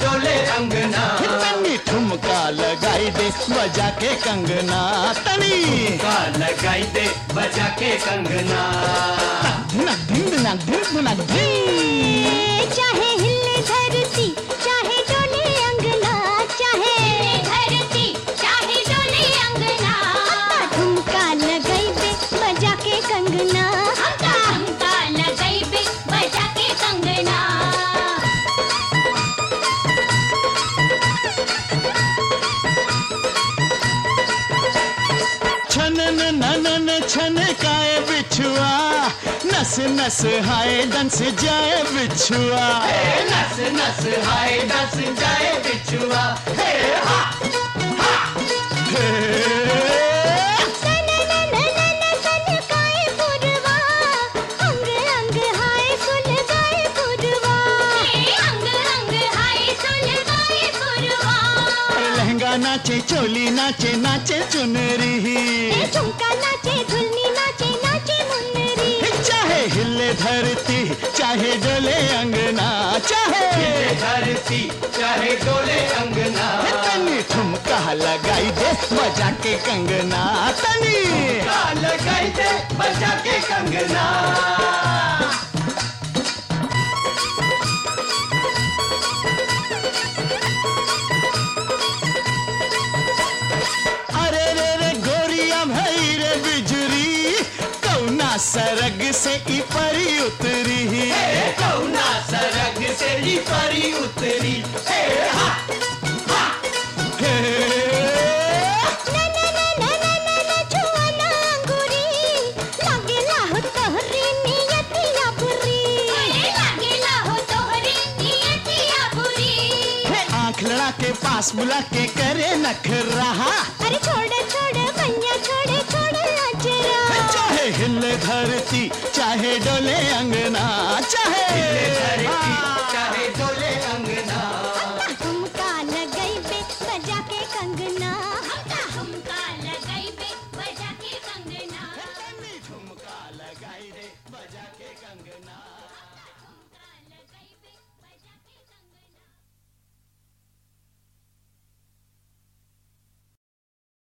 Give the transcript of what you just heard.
डोले अंगना तनी ठुमका लगाई दे बजा के कंगना तनी का लगाई दे बजा के कंगना धनक धिन धनक धिन धनक धिन चाहे हिले धरती चाहे डोले अंगना चाहे धरती चाहे डोले अंगना ठुमका लगाइबे बजा के कंगना ठुमका लगाइबे बजा के कंगना छनन ननन छन काए बिछुआ नस नस हाय डंस जाए बिछुआ हे नस नस हाय नस जाए बिछुआ हे हा हे सन नन नन सन काए पुरवा अंग अंग हाय सुन गाए पुरवा अंग अंग हाय सुन गाए पुरवा लहंगा नाचे चोली नाचे नाचे चुनरी ए झुमका नाचे झुलनी नाचे नाचे मुन्नरी चाहे हिले धरती चाहे डोले अंगना चाहे धरती चाहे डोले अंगना तनी ठुमका लगाई दे बजा के कंगना तनी का लगाई दे बजा के कंगना अरे रे रे गोरिया भई रे बिजुरी कौना सरग से ई परी उतरी हे कौना सरग से ही परी उतरी हे हा हे नन नन नन नन छुअना अंगूरी लागेला हो तोहरी नियतिया बुरी लागेला हो तोहरी नियतिया बुरी हे आंख लड़ा के पास बुला के करे नख रहा अरे छोड़ छोड़ भैया छोड़े छोड़ अजरा चाहे हिले धरती चाहे डोले अंगना चाहे धरती चाहे डोले अंगना हमका लगाइबे बजा के कंगना हमका हमका लगाइबे बजा के कंगना ठुमका लगाई दे बजा के कंगना